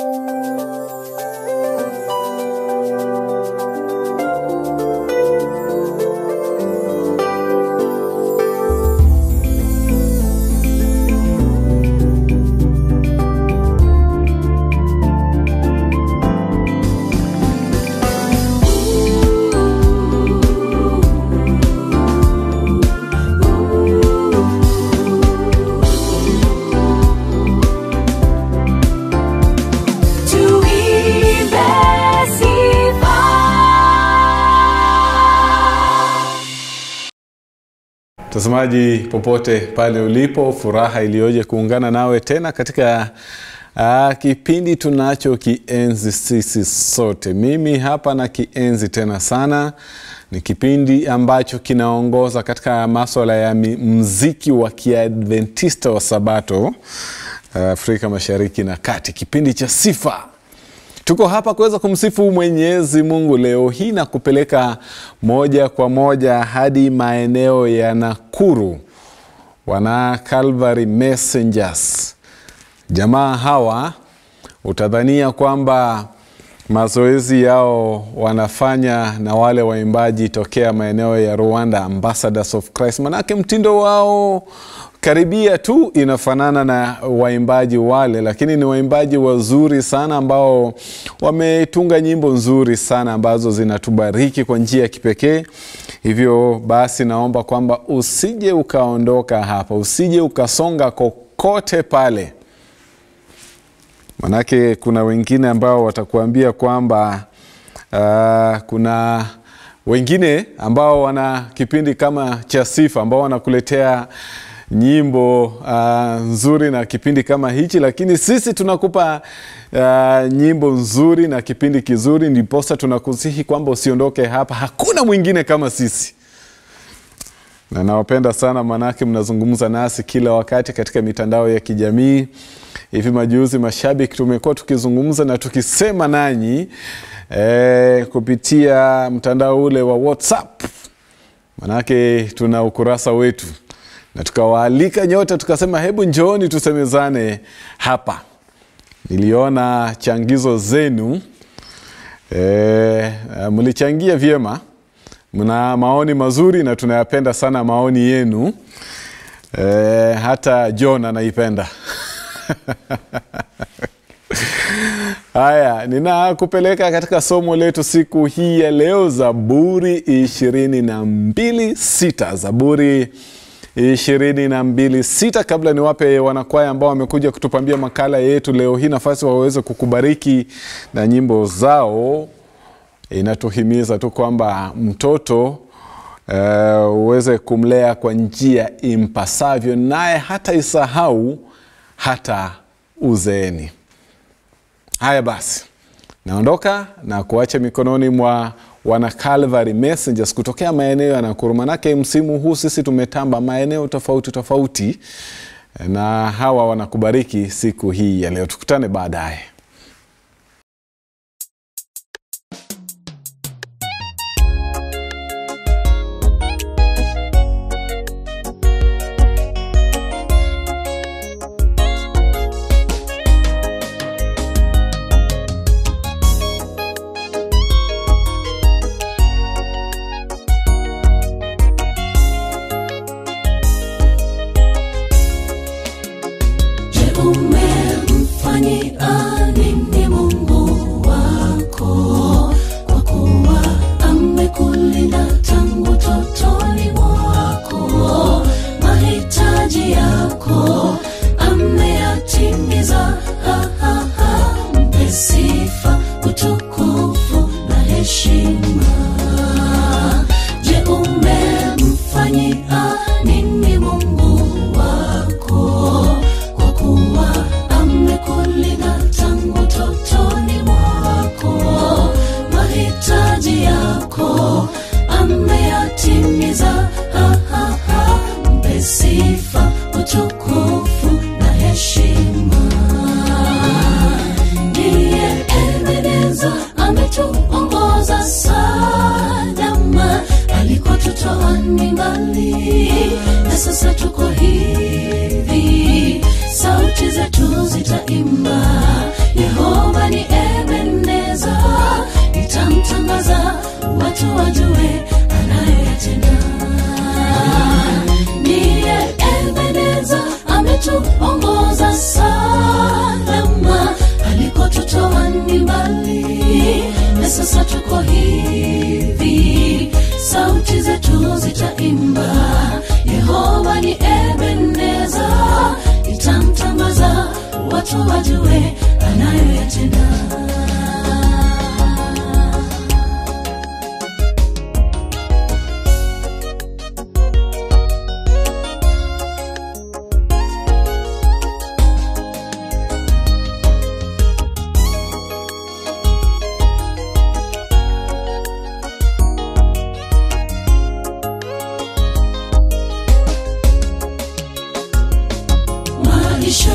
Tuimbe sifa. Mtazamaji popote pale ulipo, furaha iliyoje kuungana nawe tena katika uh, kipindi tunacho kienzi sisi sote. Mimi hapa na kienzi tena sana, ni kipindi ambacho kinaongoza katika maswala ya mi- mziki wa kiadventista wa Sabato uh, Afrika Mashariki na Kati, kipindi cha sifa tuko hapa kuweza kumsifu mwenyezi mungu leo hii na kupeleka moja kwa moja hadi maeneo ya nakuru wana calvary messengers jamaa hawa utadhania kwamba mazoezi yao wanafanya na wale waimbaji tokea maeneo ya rwanda ambassadors of christ manake mtindo wao karibia tu inafanana na waimbaji wale lakini ni waimbaji wazuri sana ambao wametunga nyimbo nzuri sana ambazo zinatubariki kwa njia ya kipekee hivyo basi naomba kwamba usije ukaondoka hapa usije ukasonga kokote pale manake kuna wengine ambao watakuambia kwamba uh, kuna wengine ambao wana kipindi kama cha sifa ambao wanakuletea nyimbo uh, nzuri na kipindi kama hichi lakini sisi tunakupa uh, nyimbo nzuri na kipindi kizuri ndiposa tunakusihi kwamba usiondoke hapa hakuna mwingine kama sisi na nawapenda sana manake mnazungumza nasi kila wakati katika mitandao ya kijamii hivi majuzi mashabiki tumekuwa tukizungumza na tukisema nanyi eh, kupitia mtandao ule wa whatsapp manake tuna ukurasa wetu na tukawaalika nyote tukasema hebu njooni tusemezane hapa niliona changizo zenu e, mlichangia vyema mna maoni mazuri na tunayapenda sana maoni yenu e, hata john anaipenda haya ninakupeleka katika somo letu siku hii ya leo zaburi ishirini na mbili sita zaburi ishirini na mbili sita kabla niwape wanakwaya ambao wamekuja kutupambia makala yetu leo hii nafasi waweze kukubariki na nyimbo zao inatuhimiza tu kwamba mtoto uh, uweze kumlea kwa njia impasavyo naye hata isahau hata uzeeni haya basi naondoka na kuacha mikononi mwa wana Calvary Messengers kutokea maeneo ya Nakuru. Manake msimu huu sisi tumetamba maeneo tofauti tofauti, na hawa wanakubariki siku hii ya leo. Tukutane baadaye. Je, umemfanyia nini Mungu wako? Kwa kuwa amekulinda tangu totoni mwako, mahitaji yako ameyatimiza. Ha, ha, ha. Mpe sifa, utukufu na heshima. Je, umemfanyia nini Mungu wako? Kwa kuwa amekulinda tangu toto wajue anayoyatenda ndiye ebeneza ametuongoza salama alikotutoa ni mbali na sasa tuko hivi sauti zetu zitaimba yehova ni ebeneza itamtangaza watu wajue anayoyatenda maisha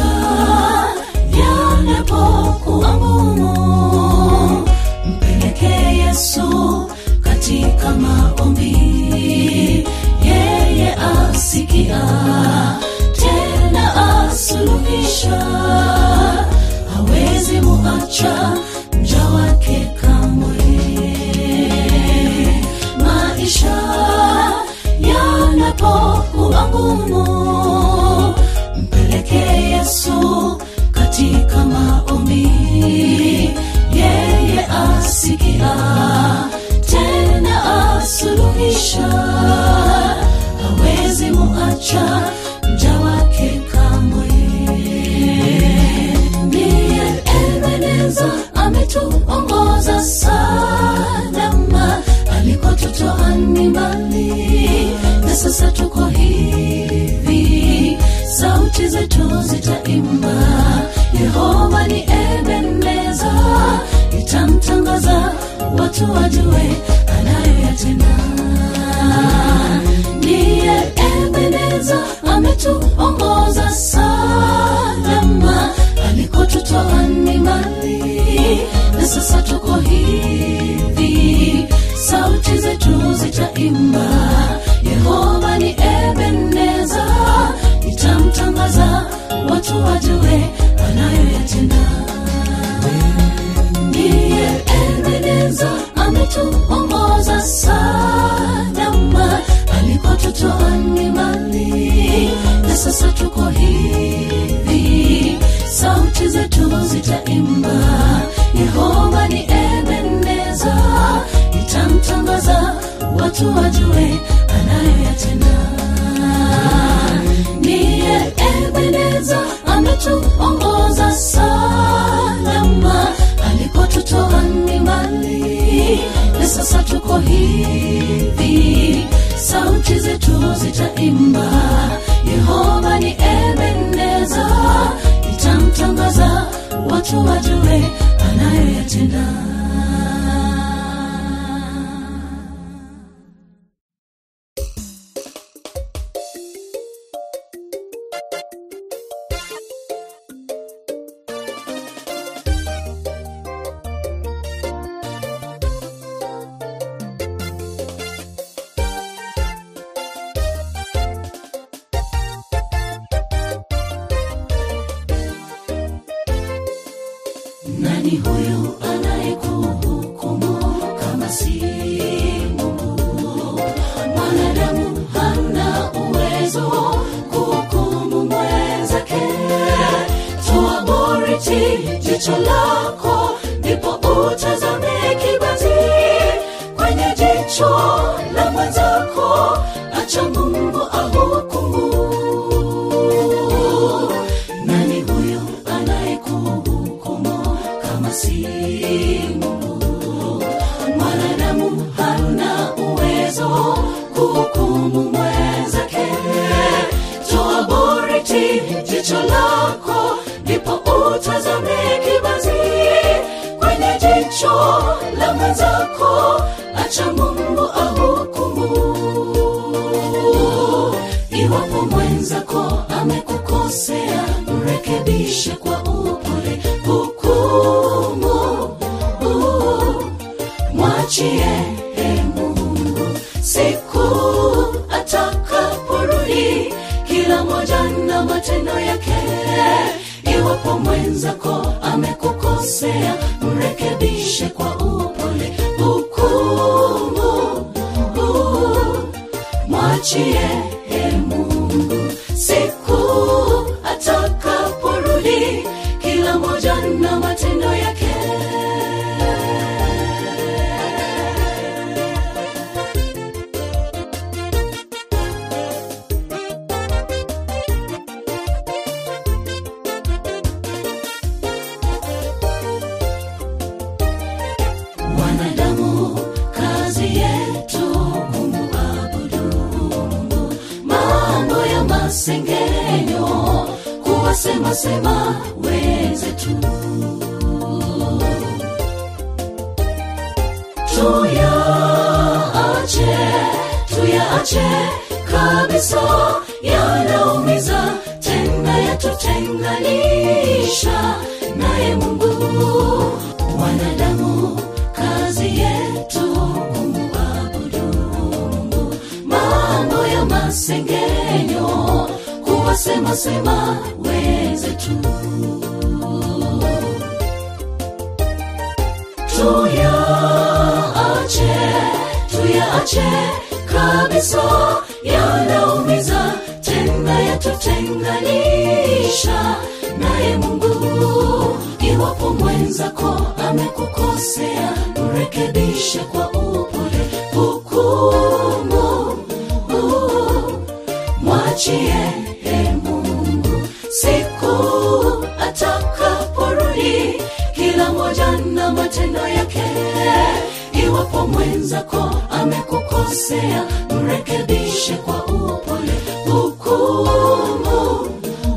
yanapokuwa ngumu mpeleke yesu katika maombi yeye asikia tena asuluhisha hawezi muacha mja wake kamwe maisha yanapokuwa ngumu mpeleke yesu katika maombi yeye asikia tena asuluhisha hawezi muacha mja wake kamwe ndiye ebeneza ametuongoza salama alikotutoa ni mbali na sasa tuko hivi sauti zetu zitaimba yehova ni ebeneza itamtangaza watu wajue anayoyatenda ndiye ebeneza ametuongoza salama alikotutoa ni mbali na sasa tuko hivi sauti zetu zitaimba yehova ni ebeneza itamtangaza watu wajue anayoyatenda ndiye ebeneza ametuongoza salama alikotutoa ni mbali na sasa tuko hivi sauti zetu zitaimba yehova ni ebeneza itamtangaza watu wajue anayoyatenda ndiye ebeneza ametuongoza salama alikotutoa ni mbali na sasa tuko hivi sauti zetu zitaimba yehova ni ebeneza itamtangaza watu wajue anayoyatenda nani huyu anayekuhukumu kama si mungu mwanadamu hana uwezo kuhukumu mwenzake toa boriti jicho lako ndipo utazame kibazi kwenye jicho la mwenzako acha mungu ahukumu nani huyu anayekuhukumu kama si mungu mwanadamu hana uwezo kuhukumu mwenzake toa boriti jicho lako ndipo utazame kibazi kwenye jicho la mwenzako acha mungu ahukumu iwapo mwenzako amekukosea mrekebishe kwa upole hukumu uh, mwachie e mungu siku atakaporudi kila moja na matendo yake iwapo mwenzako amekukosea mrekebishe kwa upole hukumu mwachie e Mungu siku atakaporudi, kila moja na matendo yake. wanadamu kazi yetu kumuabudu Mungu, mambo ya masengenyo kuwasemasema wenzetu tuyaache tuyaache kabisa yanaumiza tena yatutenganisha naye mungu wanadamu kazi yetu kumuabudu mungu mambo ya masengenyo kuwasemasema wenzetu tuyaache tuyaache kabisa yanaumiza tena yatutenganisha naye mungu iwapo mwenzako amekukosea mrekebishe kwa upole hukumu mwachie e mungu siku atakaporudi kila moja na matendo yake iwapo mwenzako amekukosea mrekebishe kwa upole hukumu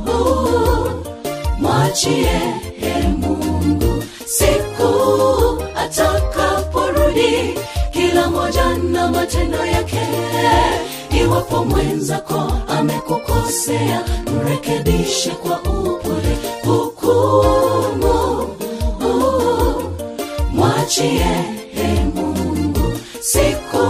mwachie e mungu siku atakaporudi kila moja na matendo yake iwapo mwenzako amekukosea mrekebishe kwa upole hukumu mwachie e mungu siku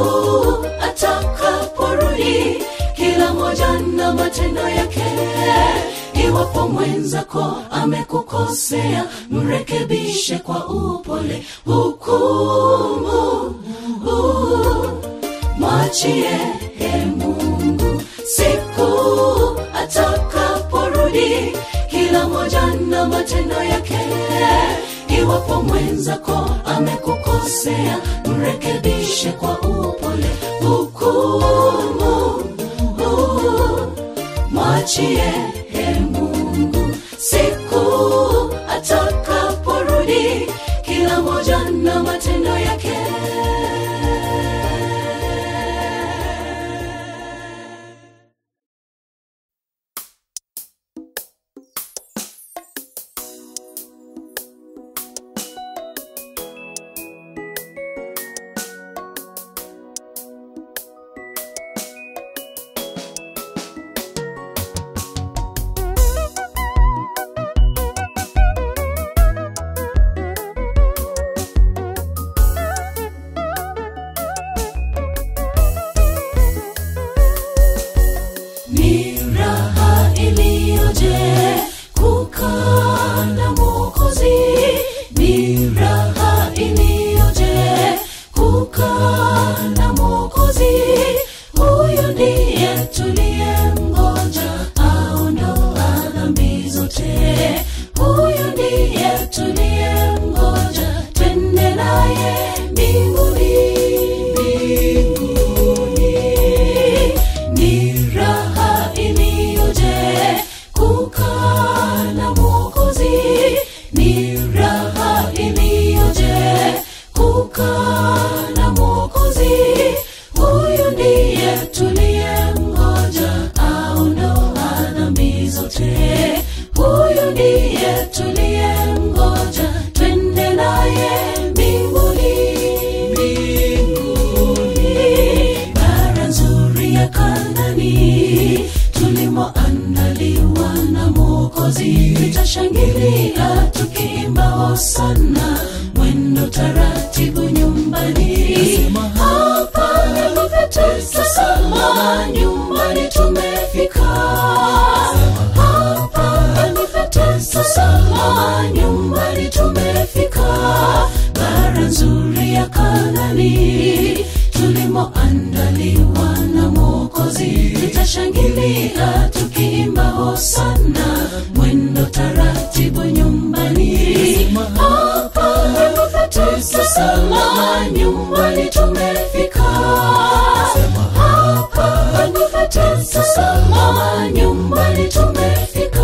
atakaporudi kila moja na matendo yake iwapo mwenzako amekukosea mrekebishe kwa upole hukumu mwachie e mungu siku atakaporudi kila moja na matendo yake iwapo mwenzako amekukosea mrekebishe kwa upole hukumu mwachie e mungu siku atakaporudi kila moja na matendo yake ni raha iliyoje kukaa na mwokozi ni raha iliyoje kukaa na mwokozi huyu ndiye tuliye mgonja aondoa dhambi zote huyu ndiye tuliye mgonja twende naye mbinguni mbinguni ni raha iliyoje kukaa na mwokozi ni raha iliyoje kukaa na mwokozi huyu ndiye tuliye mgonja aondoa dhambi zote huyu ndiye tuliye mgonja twende naye mbinguni mbinguni bara nzuri ya kanani tulimoandaliwa na mwokozi tutashangilia tukiimba hosana mwendo taratibu nyumbani hapa nilivyotesama nyumbani tumefika hapa nilivyotesama nyumbani tumefika bara nzuri ya kanani tulimoandaliwa na mwokozi tutashangilia tukiimba hosana mwendo taratibu nyumbani hapa ndipo petu salama nyumbani tumefika hapa ndipo petu salama nyumbani tumefika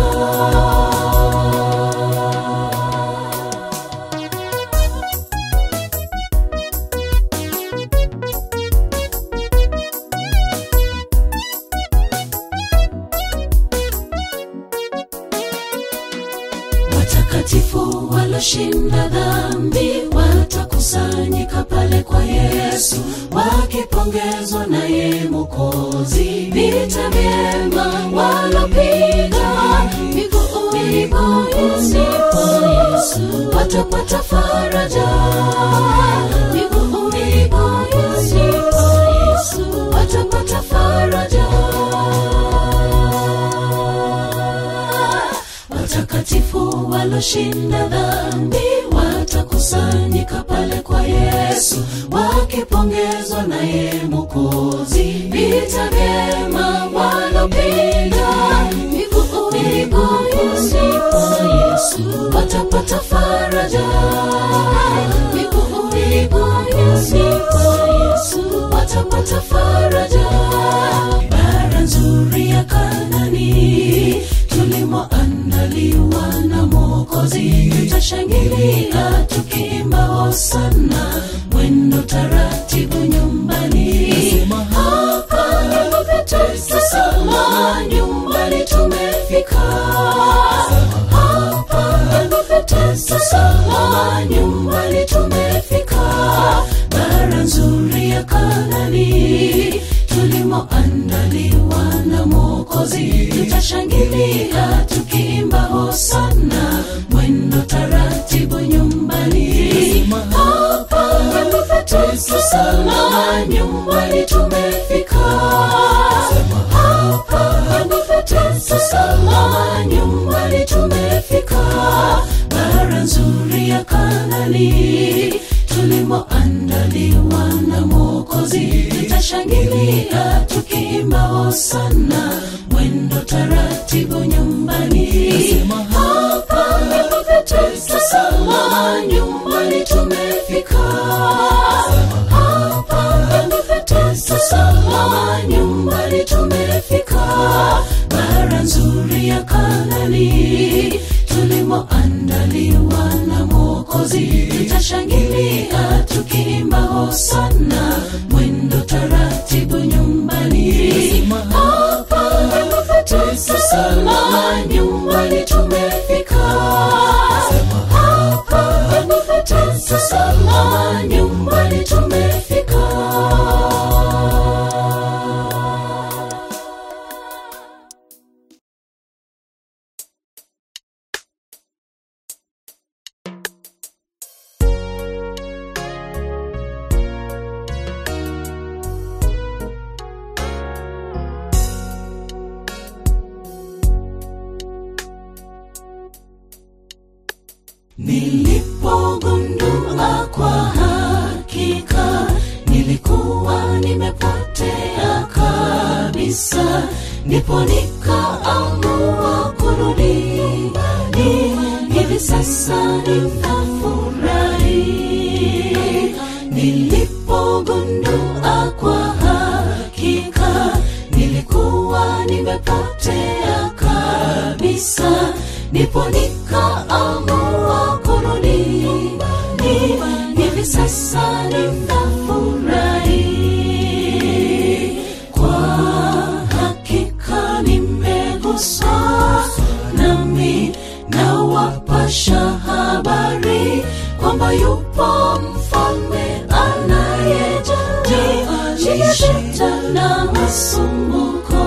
watakatifu waloshinda dhambi watakusanyika pale kwa yesu wakipongezwa naye mokozi vita vyema walopiga miguuni pa yesu watapata faraja miguuni pa yesu watapata faraja watakatifu waloshinda dhambi watakusanyika pale kwa yesu wakipongezwa naye mokozi vita vyema walopiga miguuni pa yesu watapata faraja miguuni pa yesu watapata faraja bara nzuri ya kanani tulimoandaliwa na mokozi tutashangilia tukiimba hosana mwendo taratibu nyumbani hapa ndipo petu salama nyumbani tumefika hapa ndipo petu salama nyumbani tumefika bara nzuri ya kanani tulimoandaliwa na mokozi tutashangilia tukiimba hosana mwendo taratibu nyumbani hapa ndipo petu salama nyumbani tumefika hapa ndipo petu salama nyumbani tumefika bara nzuri ya kanani tulimoandaliwa na mokozi tutashangilia tukiimba hosana mwendo taratibu nyumbani hapa ndipo petu salama nyumbani tumefika hapa ndipo petu salama nyumbani tumefika bara nzuri ya kanani tulimoandaliwa na mokozi tutashangilia tukiimba hosana mwendo taratibu nyumbani hapa ndipo petu salama nyumbani tumefika hapa ndipo petu salama nyumbani tumefika nilipogundua kwa hakika nilikuwa nimepotea kabisa ndipo nikaamua kurudi ni hivi sasa ninafurahi nilipogundua kwa hakika nilikuwa nimepotea kabisa ndipo nikaamua kurudi ni hivi sasa ninafurahi kwa hakika nimeguswa nami nawapasha habari kwamba yupo mfalme anayejiisha na masumbuko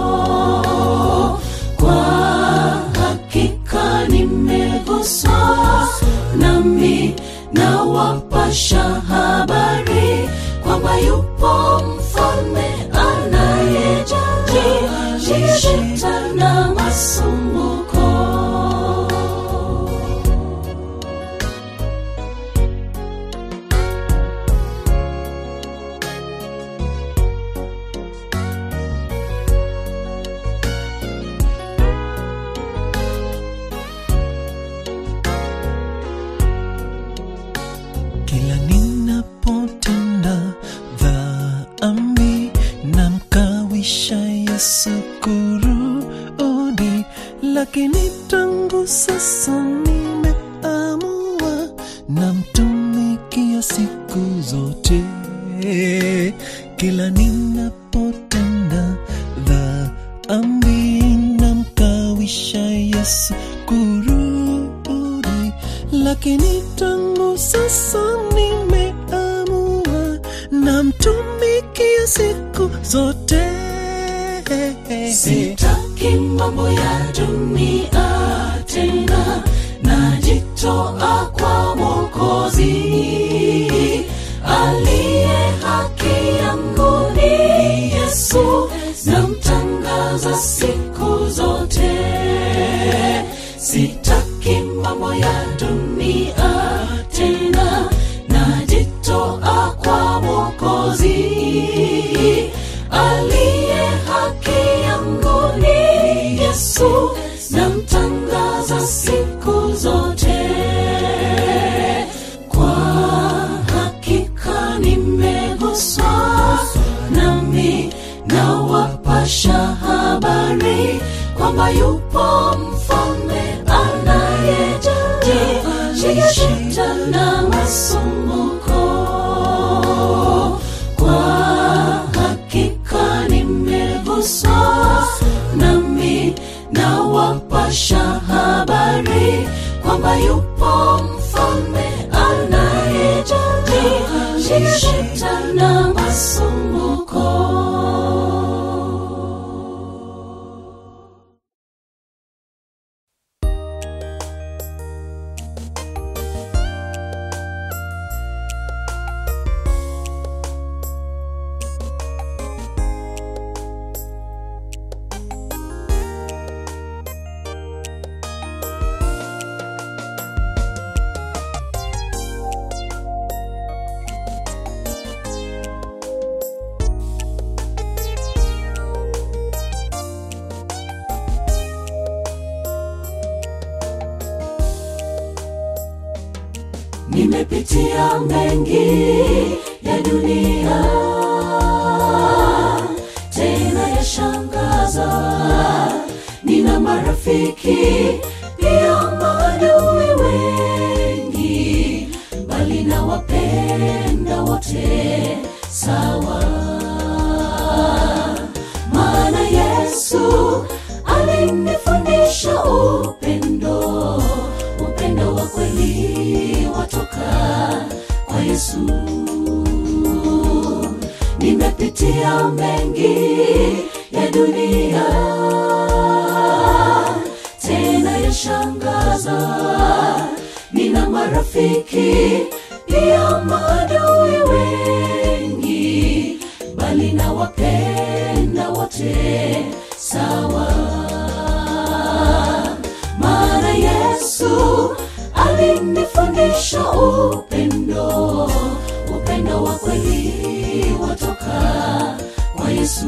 kwa hakika nimeguswa nami nawapasha habari kwamba yupo mfalme anayejiisha na masumbuko tangu sasa nimeamua namtumikia siku zote kila ninapotenda dhambi namkawisha yesu kurudi lakini tangu sasa nimeamua namtumikia siku zote sitaki mambo ya dunia tena najitoa kwa mwokozi aliye haki yangu ni yesu namtangaza siku zote sitaki mambo ya dunia tena najitoa kwa mwokozi aliye haki yangu ni yesu namtangaza siku zote kwa hakika nimeguswa nami nawapasha habari kwamba yupo mfalme anayejaji shida na masumbuko kwa hakika nimeguswa nami nawapasha habari kwamba yupo mfalme anayejaji shida na masumbuko nimepitia mengi ya dunia tena yashangaza nina marafiki pia maadui wengi bali na wapenda wote sawa maana yesu alinifundisha upendo upendo wa kweli watoka kwa yesu nimepitia mengi ya dunia tena yashangaza nina marafiki pia maadui wengi bali na wapenda wote sawa maana yesu alinifundisha upendo upendo wa kweli watoka kwa yesu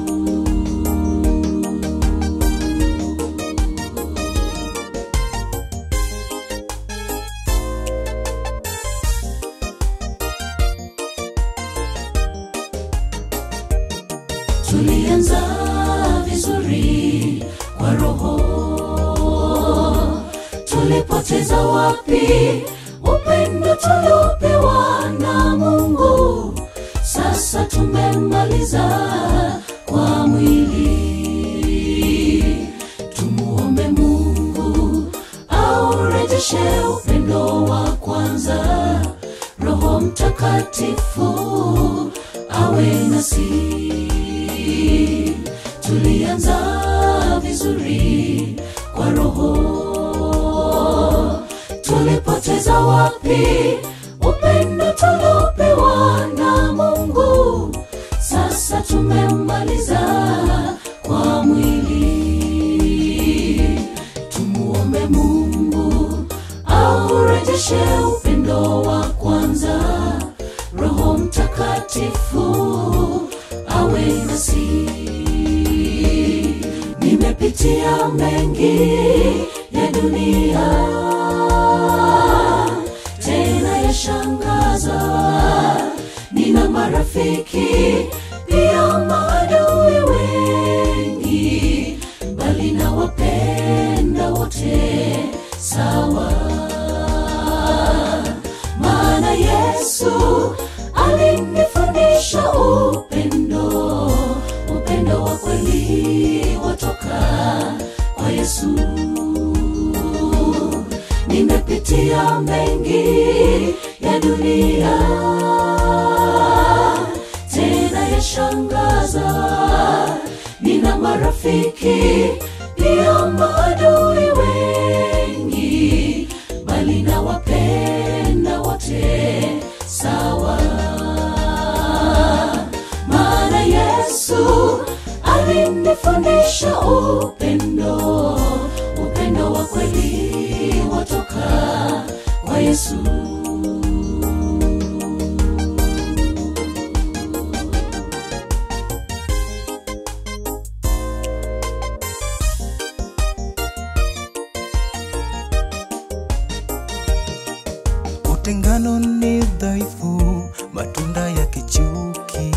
tulianza vizuri kwa roho tulipoteza wapi upendo tuliopewa na mungu sasa tumemaliza kwa mwili tumuombe mungu aurejeshe upendo wa kwanza roho mtakatifu awe nasi tulianza vizuri kwa roho tulipoteza wapi upendo tuliopewa na mungu sasa tumemaliza kwa mwili tumuombe mungu aurejeshe upendo wa kwanza roho mtakatifu awe nasi nimepitia mengi ya dunia tena yashangaza nina marafiki pia maadui wengi bali na wapenda wote sawa maana yesu alinifundisha upendo upendo wa kweli watoka kwa yesu nimepitia mengi ya dunia tena yashangaza nina marafiki pia maadui wengi bali na wapenda wote sawa maana yesu alinifundisha upendo upendo wa kweli watoka kwa yesu utengano ni dhaifu matunda ya kichuki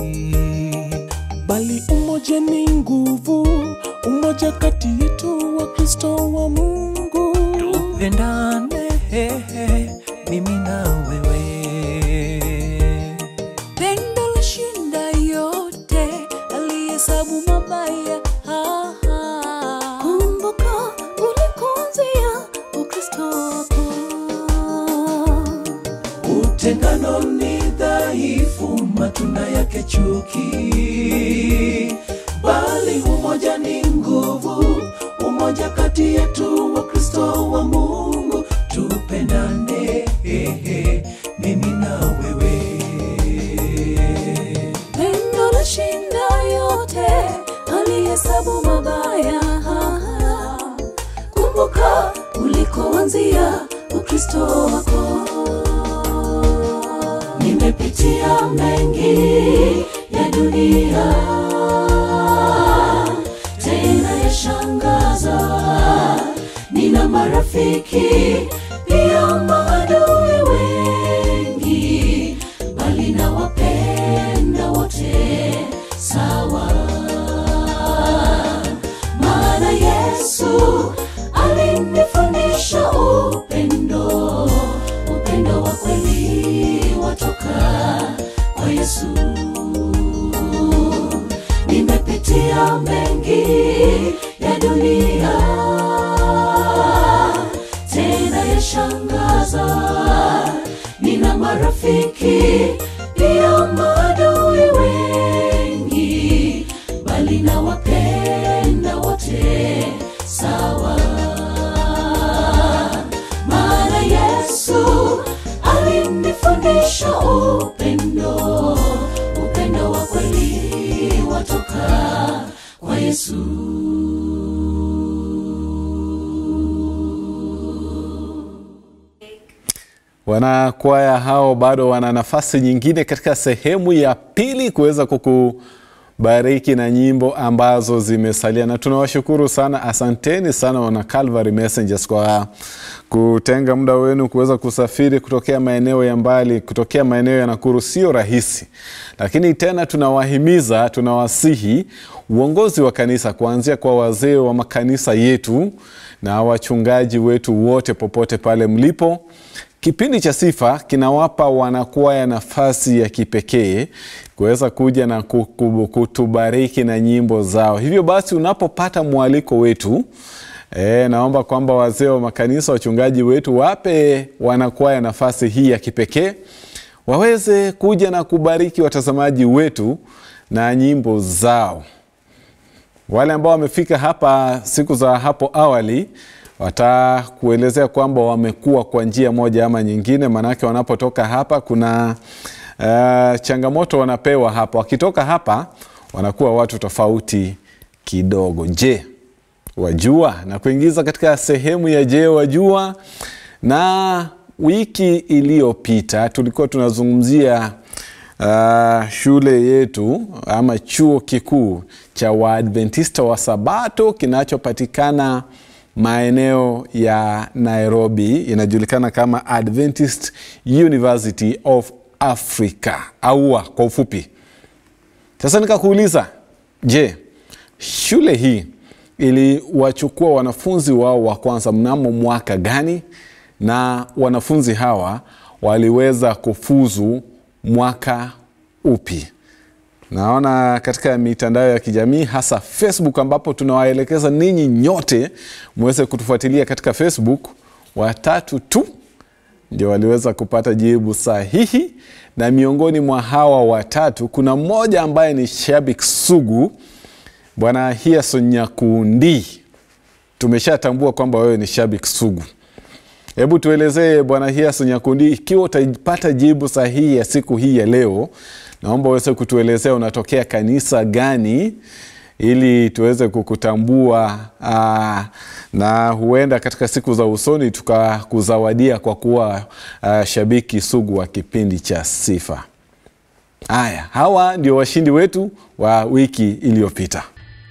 bali umoja ni nguvu umoja kati yetu wa kristo wa mungu tupendane hehe, mimi na wewe pendo lashinda yote alihesabu mabaya Ha, ha. kumbuka ulikonzia ukristo wako utengano ni dhaifu matunda yake chuki bali umoja ni nguvu umoja kati yetu wa kristo wa mungu tupendane hehe, mimi na wewe pendo lashinda yote alihesabu mabaya Ha, ha. kumbuka ulikoanzia ukristo wako nimepitia mengi ya dunia tena yashangaza nina marafiki pia maadui wengi bali na wapenda wote sawa maana yesu alinifundisha upendo upendo wa kweli watoka kwa yesu nimepitia mengi ya dunia tena yashangaza nina marafiki pia maadui wengi bali na wapenda wote sawa maana yesu alinifundisha upendo upendo wa kweli watoka kwa yesu Wanakwaya hao bado wana nafasi nyingine katika sehemu ya pili kuweza kukubariki na nyimbo ambazo zimesalia, na tunawashukuru sana. Asanteni sana wana Calvary Messengers kwa kutenga muda wenu kuweza kusafiri kutokea maeneo ya mbali, kutokea maeneo ya Nakuru. Sio rahisi, lakini tena tunawahimiza, tunawasihi uongozi wa kanisa kuanzia kwa wazee wa makanisa yetu na wachungaji wetu wote popote pale mlipo Kipindi cha Sifa kinawapa wanakwaya nafasi ya kipekee kuweza kuja na ku- ku- kutubariki na nyimbo zao. Hivyo basi, unapopata mwaliko wetu e, naomba kwamba wazee wa makanisa, wachungaji wetu wape wanakwaya nafasi hii ya kipekee waweze kuja na kubariki watazamaji wetu na nyimbo zao. Wale ambao wamefika hapa siku za hapo awali watakuelezea kwamba wamekuwa kwa njia moja ama nyingine, maanake wanapotoka hapa kuna uh, changamoto wanapewa hapa. Wakitoka hapa wanakuwa watu tofauti kidogo. Je, wajua? Na kuingiza katika sehemu ya je, wajua? Na wiki iliyopita tulikuwa tunazungumzia uh, shule yetu ama chuo kikuu cha Waadventista wa Sabato kinachopatikana maeneo ya Nairobi, inajulikana kama Adventist University of Africa AUA kwa ufupi. Sasa nikakuuliza, je, shule hii iliwachukua wanafunzi wao wa kwanza mnamo mwaka gani na wanafunzi hawa waliweza kufuzu mwaka upi naona katika mitandao ya kijamii hasa facebook ambapo tunawaelekeza ninyi nyote mweze kutufuatilia katika facebook watatu tu ndio waliweza kupata jibu sahihi na miongoni mwa hawa watatu kuna mmoja ambaye ni shabik sugu bwana hiason nyakundi tumeshatambua kwamba wewe ni shabik sugu hebu tuelezee bwana hiason nyakundi ikiwa utapata jibu sahihi ya siku hii ya leo naomba uweze kutuelezea unatokea kanisa gani ili tuweze kukutambua aa, na huenda katika siku za usoni tukakuzawadia kwa kuwa aa, shabiki sugu wa kipindi cha sifa haya hawa ndio washindi wetu wa wiki iliyopita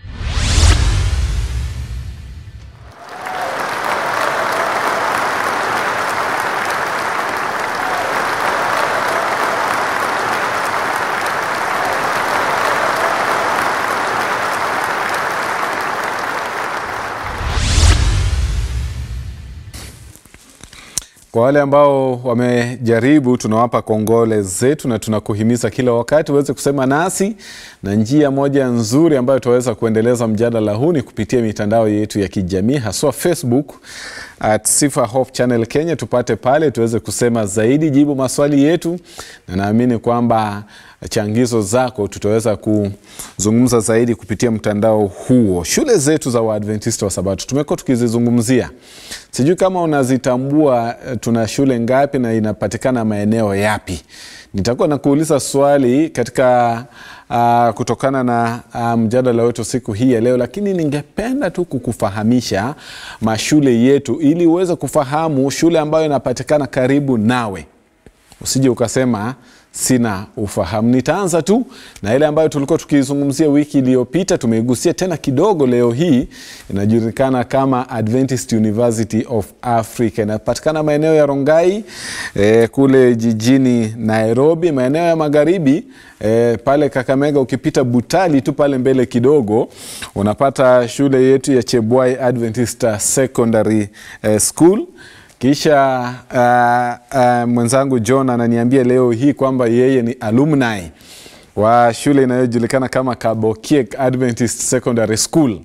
kwa wale ambao wamejaribu tunawapa kongole zetu na tunakuhimiza kila wakati uweze kusema nasi na njia moja nzuri ambayo tunaweza kuendeleza mjadala huu ni kupitia mitandao yetu ya kijamii haswa facebook at sifa hope channel kenya tupate pale tuweze kusema zaidi jibu maswali yetu na naamini kwamba changizo zako tutaweza kuzungumza zaidi kupitia mtandao huo shule zetu za waadventista wa sabato tumekuwa tukizizungumzia sijui kama unazitambua eh, tuna shule ngapi na inapatikana maeneo yapi nitakuwa nakuuliza swali katika uh, kutokana na uh, mjadala wetu siku hii ya leo lakini ningependa tu kukufahamisha mashule yetu ili uweze kufahamu shule ambayo inapatikana karibu nawe usije ukasema sina ufahamu nitaanza tu na ile ambayo tulikuwa tukizungumzia wiki iliyopita tumeigusia tena kidogo leo hii inajulikana kama adventist university of africa inapatikana maeneo ya rongai eh, kule jijini nairobi maeneo ya magharibi eh, pale kakamega ukipita butali tu pale mbele kidogo unapata shule yetu ya chebwai adventist secondary eh, school kisha uh, uh, mwenzangu john ananiambia leo hii kwamba yeye ni alumni wa shule inayojulikana kama kabokiek adventist secondary school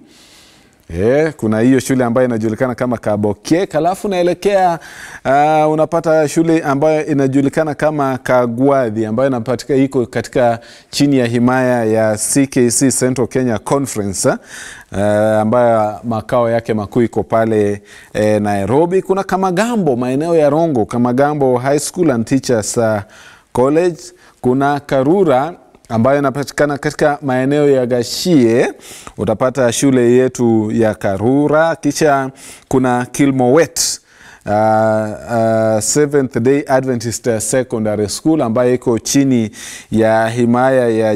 Yeah, kuna hiyo shule ambayo inajulikana kama kabokiek alafu unaelekea uh, unapata shule ambayo inajulikana kama kagwadhi ambayo inapatika iko katika chini ya himaya ya ckc central kenya conference uh, ambayo makao yake makuu iko pale eh, nairobi kuna kamagambo maeneo ya rongo kamagambo high school and teachers uh, college kuna karura ambayo inapatikana katika maeneo ya gashie utapata shule yetu ya karura kisha kuna kilmowet uh, uh, seventh day adventist secondary school ambayo iko chini ya himaya ya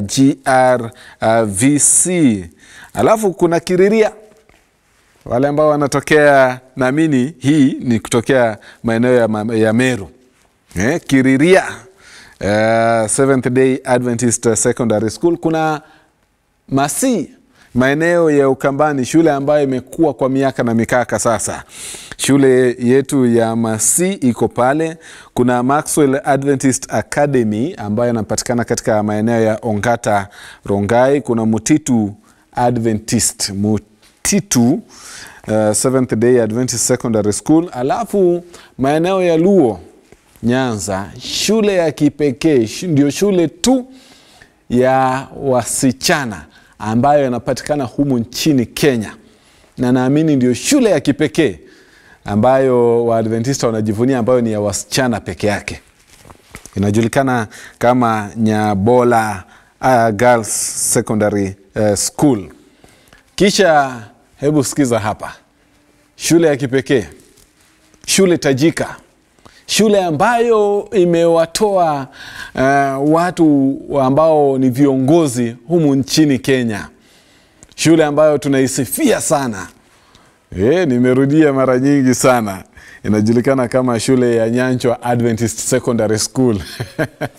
grvc alafu kuna kiriria wale ambao wanatokea naamini hii ni kutokea maeneo ya, ma- ya meru eh, kiriria uh, seventh day adventist secondary school kuna masi maeneo ya ukambani shule ambayo imekuwa kwa miaka na mikaka sasa shule yetu ya masi iko pale kuna maxwell adventist academy ambayo inapatikana katika maeneo ya ongata rongai kuna mutitu adventist mutitu uh, seventh day adventist secondary school alafu maeneo ya luo nyanza shule ya kipekee shu- ndio shule tu ya wasichana ambayo inapatikana humu nchini kenya na naamini ndio shule ya kipekee ambayo waadventista wanajivunia ambayo ni ya wasichana peke yake inajulikana kama nyabola uh, girls secondary uh, school kisha hebu sikiza hapa shule ya kipekee shule tajika shule ambayo imewatoa uh, watu ambao ni viongozi humu nchini kenya shule ambayo tunaisifia sana e, nimerudia mara nyingi sana inajulikana kama shule ya nyanchwa adventist secondary school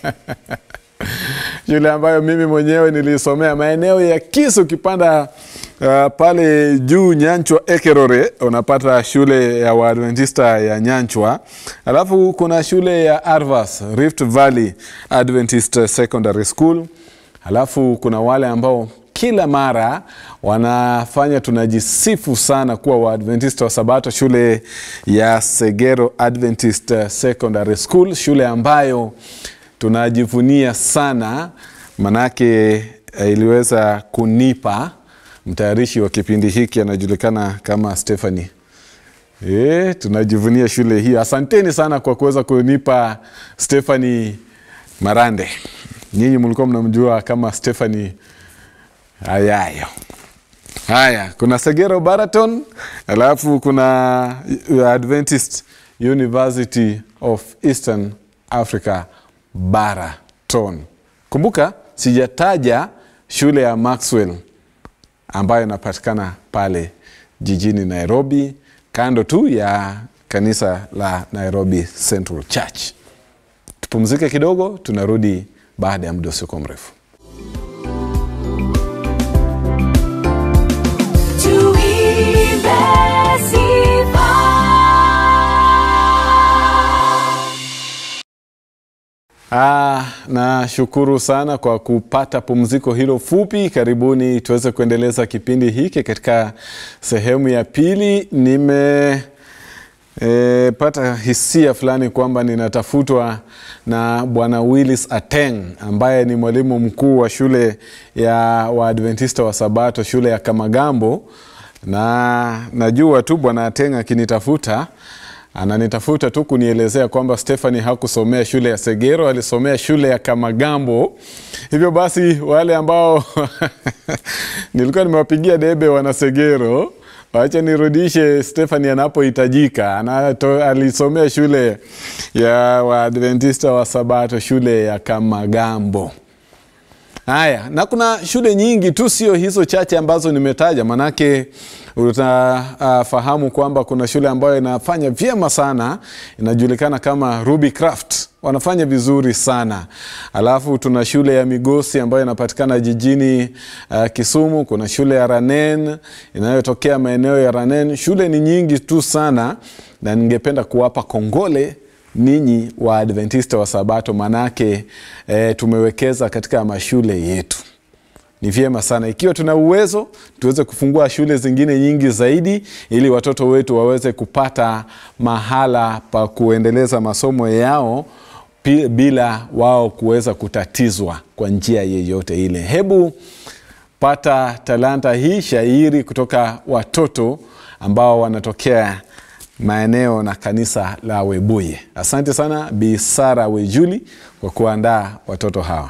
shule ambayo mimi mwenyewe nilisomea maeneo ya kisu ukipanda Uh, pale juu Nyanchwa Ekerore unapata shule ya Waadventista ya Nyanchwa, alafu kuna shule ya Arvas Rift Valley Adventist Secondary School, alafu kuna wale ambao kila mara wanafanya tunajisifu sana kuwa Waadventista wa Sabato, shule ya Segero Adventist Secondary School, shule ambayo tunajivunia sana manake eh, iliweza kunipa mtayarishi wa kipindi hiki anajulikana kama Stephanie. E, tunajivunia shule hii. Asanteni sana kwa kuweza kunipa Stephanie Marande. Nyinyi mlikuwa mnamjua kama Stephanie Ayayo. Haya, kuna Segero Baraton, alafu kuna Adventist University of Eastern Africa Baraton. Kumbuka sijataja shule ya Maxwell ambayo inapatikana pale jijini Nairobi, kando tu ya kanisa la Nairobi Central Church. Tupumzike kidogo, tunarudi baada ya muda usiokuwa mrefu. Tuimbe sifa. Ah, nashukuru sana kwa kupata pumziko hilo fupi. Karibuni tuweze kuendeleza kipindi hiki katika sehemu ya pili. Nime e, pata hisia fulani kwamba ninatafutwa na bwana Willis Ateng ambaye ni mwalimu mkuu wa shule ya Waadventista wa Sabato, shule ya Kamagambo, na najua tu bwana Ateng akinitafuta ananitafuta tu kunielezea kwamba Stephanie hakusomea shule ya Segero, alisomea shule ya Kamagambo. Hivyo basi wale ambao nilikuwa nimewapigia debe wana Segero, wacha nirudishe Stephanie anapohitajika. Anato, alisomea shule ya Waadventista wa Sabato, shule ya Kamagambo. Haya, na kuna shule nyingi tu, sio hizo chache ambazo nimetaja, manake utafahamu uh, kwamba kuna shule ambayo inafanya vyema sana, inajulikana kama Ruby Craft, wanafanya vizuri sana. Alafu tuna shule ya Migosi ambayo inapatikana jijini uh, Kisumu. Kuna shule ya Ranen inayotokea maeneo ya Ranen. Shule ni nyingi tu sana, na ningependa kuwapa kongole ninyi wa Adventista wa Sabato, manake e, tumewekeza katika mashule yetu. Ni vyema sana ikiwa tuna uwezo tuweze kufungua shule zingine nyingi zaidi, ili watoto wetu waweze kupata mahala pa kuendeleza masomo yao pi- bila wao kuweza kutatizwa kwa njia yeyote ile. Hebu pata talanta hii shairi kutoka watoto ambao wanatokea maeneo na kanisa la Webuye. Asante sana Bi Sara Wejuli kwa kuandaa watoto hawa.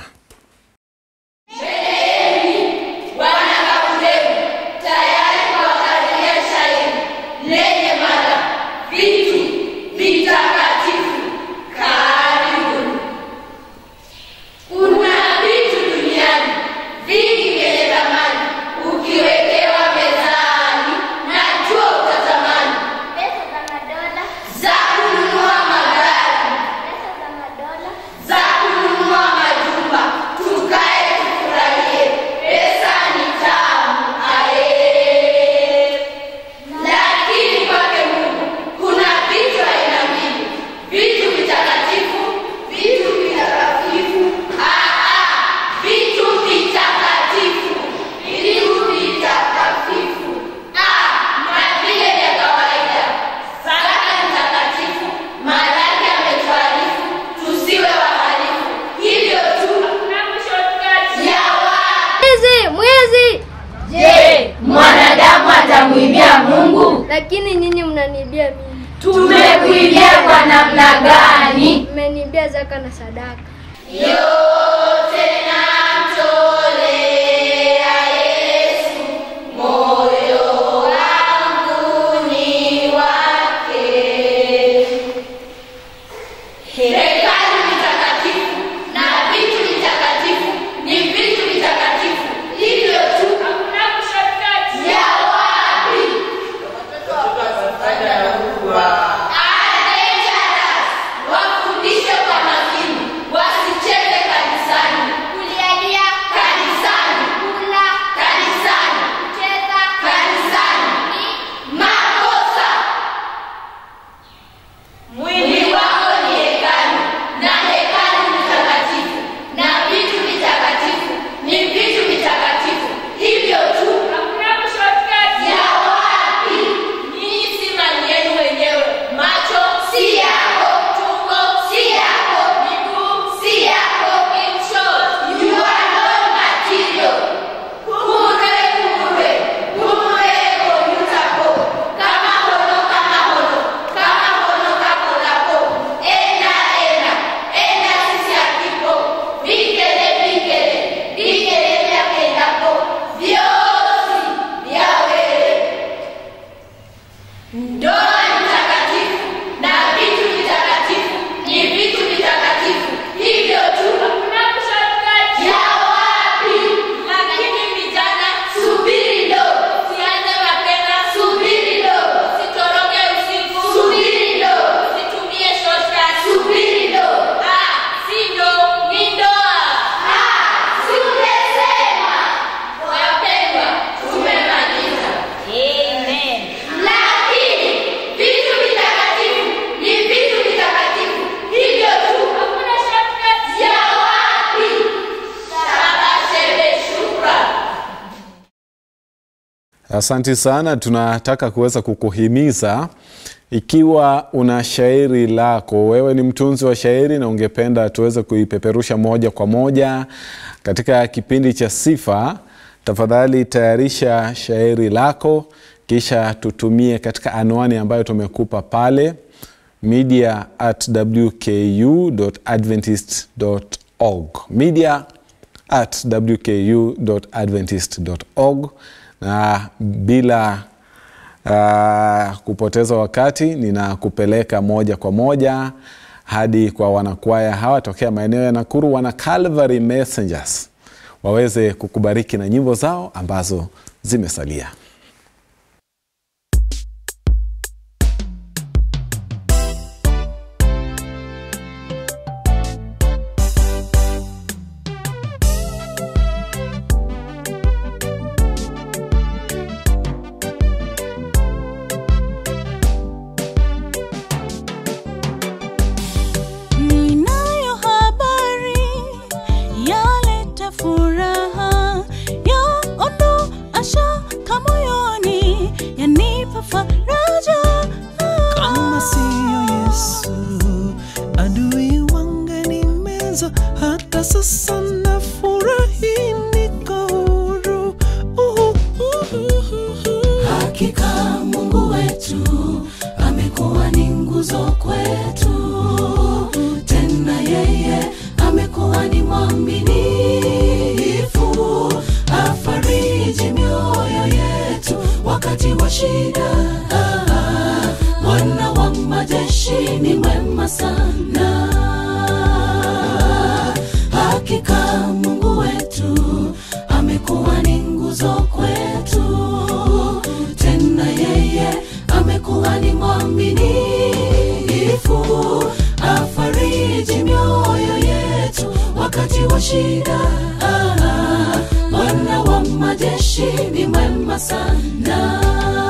Kuna vitu duniani vingi vyenye thamani, ukiwekewa mezani na jua utatamani. Pesa za madola, Za kununua magari, pesa za madola, za kununua majumba, tukae tufurahie. Pesa ni tamu, aye. Lakini kwake Mungu kuna vitu aina mbili, vitu vitakatifu, vitu vitakatifu. Ah, ah, vitu vitakatifu, vitu vitakatifu. Ah, na vile vya kawaida. Sadaka ni takatifu, maharage yametuarifu, tusiwe wahalifu. Hivyo tu ya wa- mwizi, mwizi! Je, mwanadamu atamwibia Mungu? Lakini nyinyi mnaniibia mimi, Tumekuibia kwa namna gani? mmeniibia zaka na sadaka. Yote namtolea Yesu, moyo wangu ni wake. Hekalu ni takatifu na vitu vitakatifu ni vitu vitakatifu, hivyo tu ya wapi? Are dangerous. Wafundishe kwa makini, wasicheze kanisani. Asanti sana. Tunataka kuweza kukuhimiza ikiwa una shairi lako, wewe ni mtunzi wa shairi na ungependa tuweze kuipeperusha moja kwa moja katika kipindi cha Sifa, tafadhali tayarisha shairi lako kisha tutumie katika anwani ambayo tumekupa pale media at wku.adventist.org media at wku.adventist.org na bila uh, kupoteza wakati ninakupeleka moja kwa moja hadi kwa wanakwaya hawa tokea maeneo ya Nakuru, wana Calvary Messengers waweze kukubariki na nyimbo zao ambazo zimesalia. Ninayo habari yaleta furaha, yaondoa shaka moyoni, yanipa faraja. kama siyo Yesu, adui wangenimeza. Hata sasa nafurahi, niko huru. Uhu, uhu, uhu. Hakika Mungu wetu amekuwa ni nguzo kwetu, tena yeye amekuwa ni mwaminifu, afariji mioyo yetu wakati wa shida. Bwana wa majeshi ni mwema sana. Hakika Mungu wetu amekuwa ni nguzo kwetu, tena yeye amekuwa ni mwaminifu, afariji mioyo yetu wakati wa shida. Bwana wa majeshi ni mwema sana.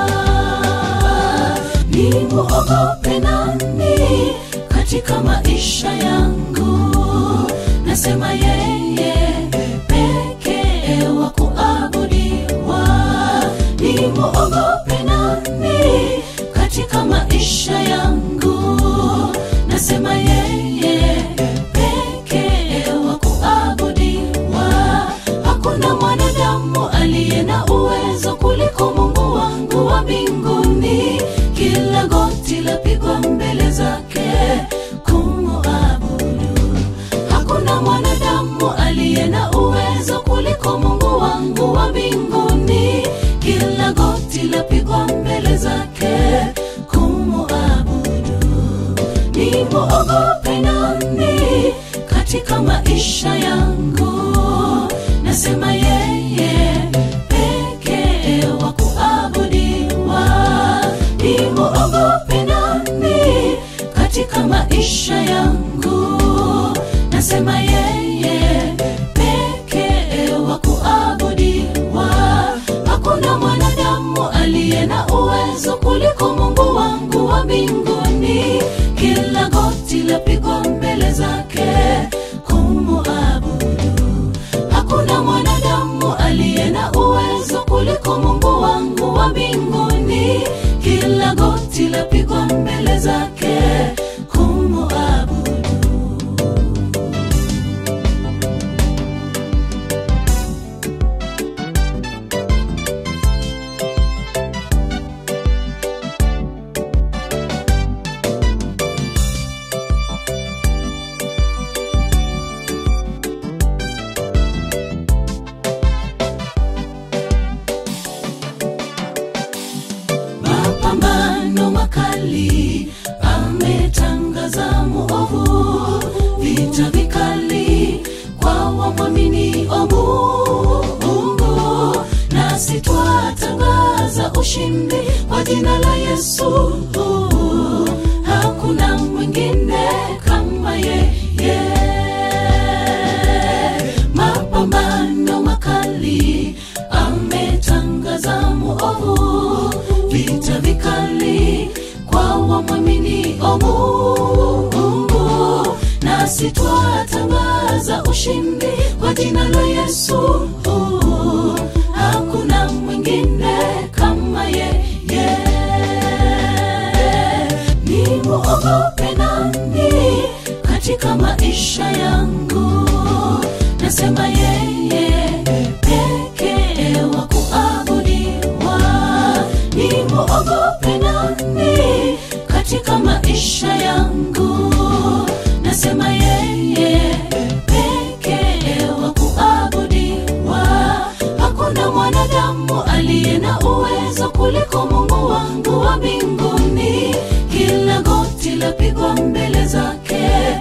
Ni muogope nani katika maisha yangu? Nasema yeye pekee wa kuabudiwa. Ni muogope nani katika maisha yangu? Nasema yeye pekee wa kuabudiwa. Hakuna mwanadamu aliye na uwezo kuliko Mungu wangu wa mbinguni. Kila goti lapigwa mbele zake kumuabudu. Hakuna mwanadamu aliye na uwezo kuliko Mungu wangu wa mbinguni. Kila goti lapigwa mbele zake kumuabudu. Ni muogope nani katika maisha yangu? Nasema yeye pekee wa kuabudiwa. Ni muogope nani katika maisha yangu? Nasema yeye pekee wa kuabudiwa. Hakuna mwanadamu aliye na uwezo kuliko Mungu wangu wa mbinguni. Kila goti lapigwa mbele zake kumuabudu. Hakuna mwanadamu aliye na uwezo kuliko Mungu wangu wa mbinguni. Kila goti lapigwa mbele zake kumuabudu. mapambano makali ametangaza muovu vita vikali kwa wamwamini o mungu nasi twatangaza ushindi kwa jina la yesu hakuna mwingine kama yeye mapambano makali ametangaza muovu vita vikali kwa wamwamini o mungu nasi twatangaza ushindi kwa jina la yesu hakuna mwingine katika maisha yangu nasema yeye pekee wa kuabudiwa ni muogope nani katika maisha yangu nasema yeye pekee wa kuabudiwa hakuna mwanadamu aliye na uwezo kuliko mungu wangu wa mbinguni kila goti lapigwa mbele zake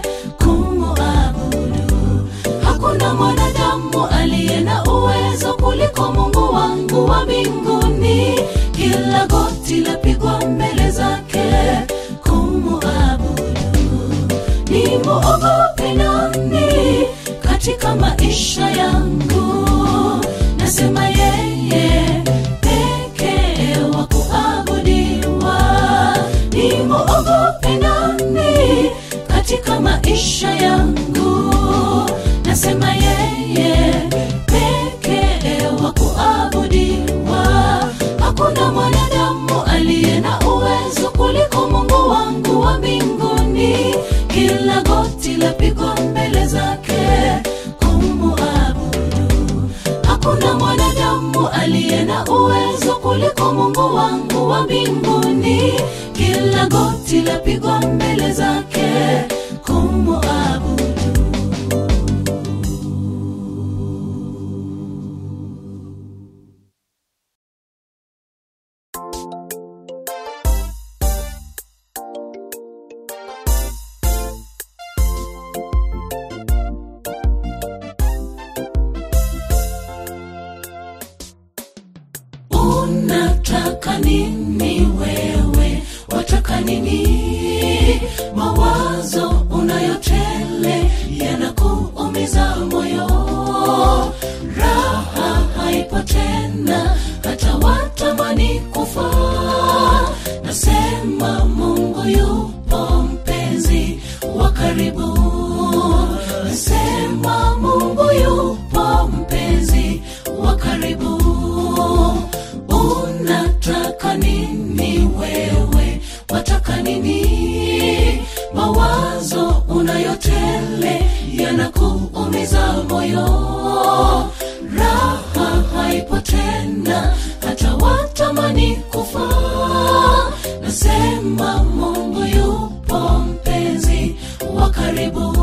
kumuabudu hakuna mwanadamu aliye na uwezo kuliko mungu wangu wa mbinguni kila goti lapigwa mbele zake kumuabudu ni muogope nani katika maisha yangu nasema yeye pekee wa kuabudiwa ni muogope nani katika maisha yangu nasema yeye pekee wa kuabudiwa hakuna mwanadamu aliye na uwezo kuliko mungu wangu wa mbinguni kila goti lapigwa mbele zake kumuabudu hakuna mwanadamu aliye na uwezo kuliko mungu wangu wa mbinguni kila goti lapigwa mbele zake kumuabudu unataka nini wewe wataka nini mawazo unayotele yanakuumiza moyo raha haipo tena hata watamani kufa nasema mungu yupo mpenzi wa karibu nasema mungu yupo mpenzi wa karibu unataka nini wewe wataka nini mawazo unayotele yanakuumiza moyo raha haipo tena hata watamani kufa nasema mungu yupo mpenzi wa karibu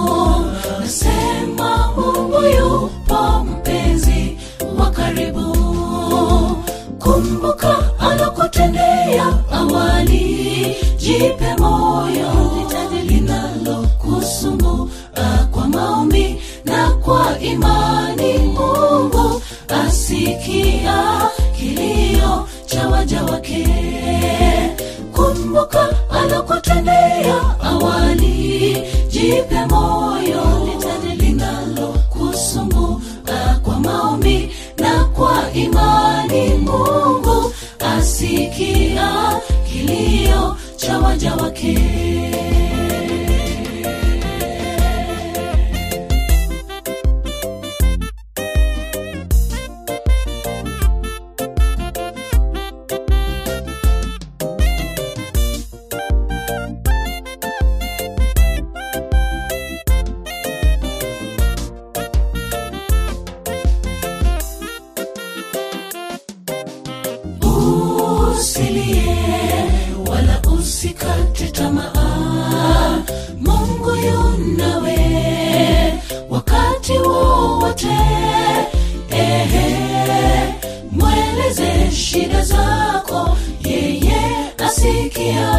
nasema mungu yupo mpenzi wa karibu kumbuka alokutendea awali jipe moyo linalokusumbua kwa maombi na kwa imani mungu asikia kilio cha waja wake kumbuka alokutendea awali jipe moyo linalokusumbua kwa maombi na kwa imani mungu asikia kilio cha waja wake usilie wala usikate tamaa mungu yunawe wakati wowote ehe mweleze shida zako yeye asikia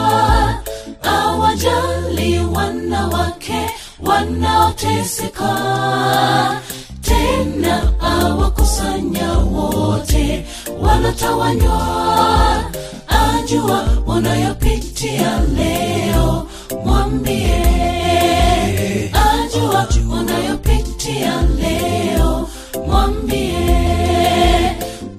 awajali wanawake wanaoteseka tena awakusanya wote wanatawanywa ajua unayopitia leo mwambie ajua unayopitia leo mwambie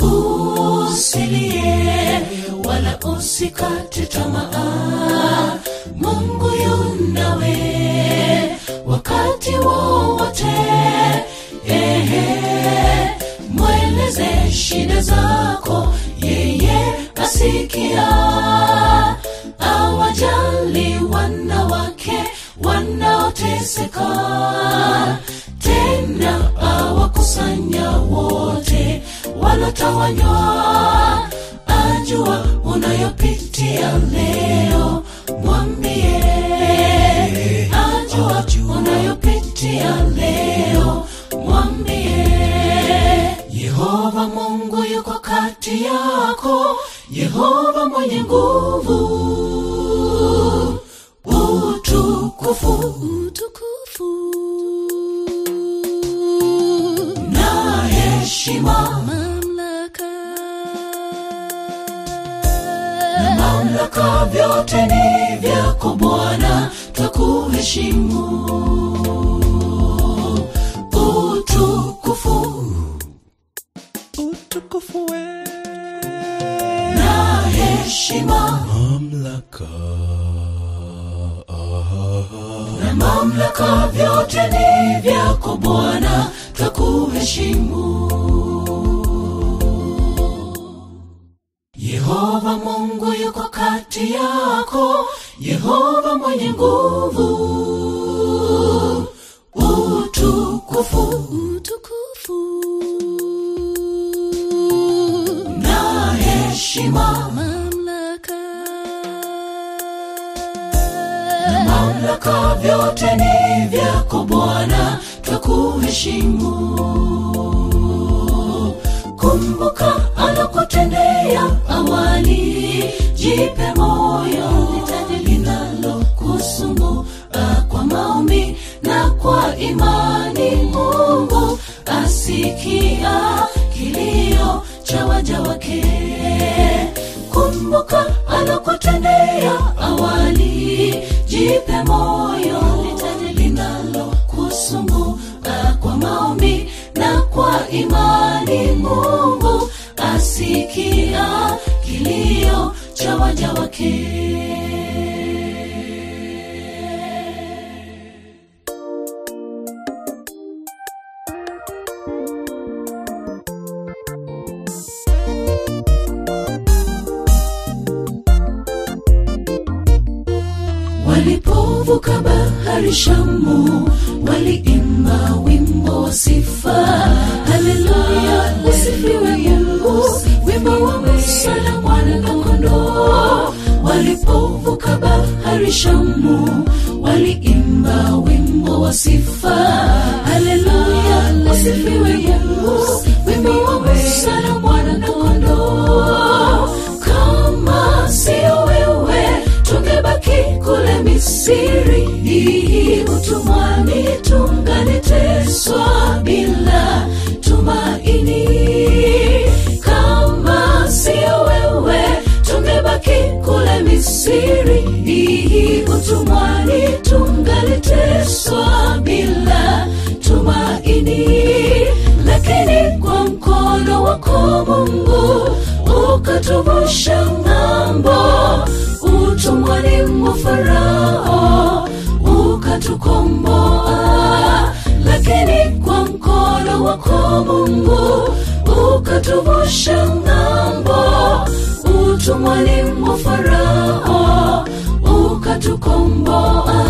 usilie wala usikate tamaa mungu yunawe wakati wowote ehe mweleze shida zako yeye asikia awajali wanawake wanao utatawanywa ajua unayopitia leo mwambie ajua unayopitia leo mwambie yehova mungu yuko kati yako yehova mwenye nguvu utukufu utukufu na heshima mamlaka na mamlaka vyote ni vyako bwana twakuheshimu utukufu utukufu we na heshima mamlaka na mamlaka vyote ni vyako bwana twakuheshimu yehova mungu yuko kati yako yehova mwenye nguvu utukufu utukufu na heshima mamlaka na mamlaka vyote ni vyako bwana twakuheshimu kumbuka alokutendea awali jipe moyo litaji linalokusumbua kwa maombi na kwa imani mungu asikia kilio cha waja wake kumbuka alokutendea awali jipe moyo litaji linalokusumbua kwa maombi na kwa imani mungu asikia kilio cha waja wake walipovuka bahari shamu waliimba wimbo wa sifa haleluya usifiwe mungu wimbo wa musa na mwana na kondoo walipovuka bahari shamu waliimba wimbo wa sifa haleluya usifiwe mungu wimbo wa musa na mwana na kondoo kama sio wewe tungebaki kule misiri utumwani tunganiteswa bila tumaini kama sio wewe tungebaki kule misiri utumwani tunganiteswa bila tumaini lakini kwa mkono wako mungu ukatuvusha ng'ambo utumwani mwa farao ukatukomboa lakini kwa mkono wako mungu ukatuvusha ng'ambo utumwani mwa farao ukatukomboa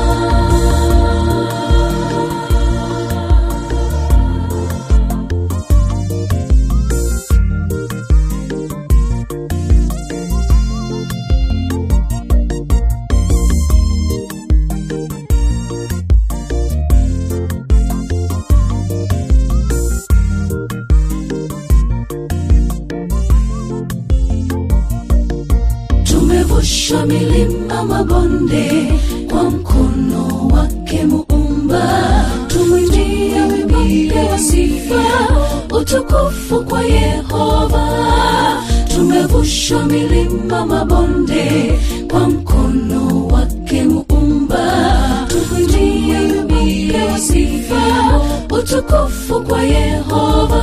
tumevusha milima mabonde kwa mkono wake muumba tumwimbie wimbo wa sifa utukufu kwa yehova tumevusha milima mabonde kwa mkono wake muumba tumwimbie wimbo wa sifa utukufu kwa yehova